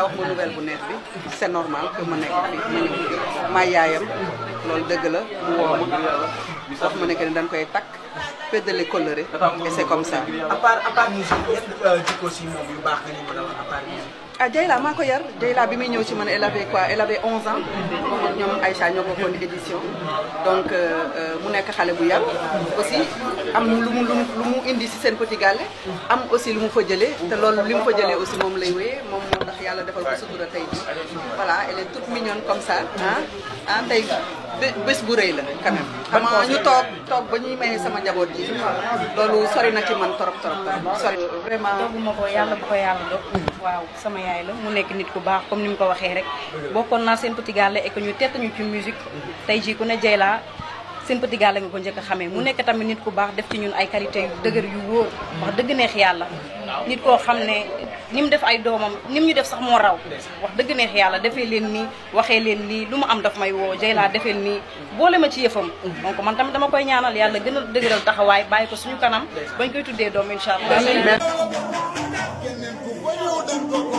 wax ma nouvelle bu neex bi c'est normal que ma nekk fii ma ñëw fii maa yaayam loolu dëgg la mu woo ma wax ma ne que ne dañ koy takk pédale coloré et c'est comme ça. à part à part musique yan jikko si moom yu baax nga ñu mën a wax à part musique. ah Dieyla maa ko yar Dieyla bi muy ñëw ci man elle avait quoi elle avait 11 ans moom ak ñoom Aïcha ñoo bokkoon édition donc mu nekk xale bu yar aussi am lu mu lu mu lu mu indi ci seen petit gàlle am aussi lu mu fa jëlee te loolu li mu fa jëlee aussi moom lay wéyee moom moo tax yàlla defal ko sutura tey ji voilà elle est toute mignonne comme ça ah ah tey bés bu rëy la quand même xam nga ñu toog toog ba ñuy maye sama njaboot ji loolu sori na ci man torop torop sori vraiment dooguma ko yàlla bu ko yàlla dog waaw sama yaay la mu nekk nit ku baax comme ni mu ko waxee rek bokkoon naa seen petit gàlle et que ñu tett ñu ci musique tey jii ku ne Dieyla seen petit gàlle nga ko njëkk a xamee mu nekk tamit nit ku baax def ci ñun ay qualité yu dëgër yu wóor wax dëgg neex yàlla nit koo xam ne ni mu def ay doomam ni mu ñu def sax moo raw wax dëgg neex yàlla defee leen nii waxee leen nii lu mu am daf may woo Dieyla defee nii boole ma ci yëfam donc man tamit dama koy ñaanal yàlla gën a dëgëral taxawaay bàyyi ko suñu kanam bañ koy tuddee doom incha allah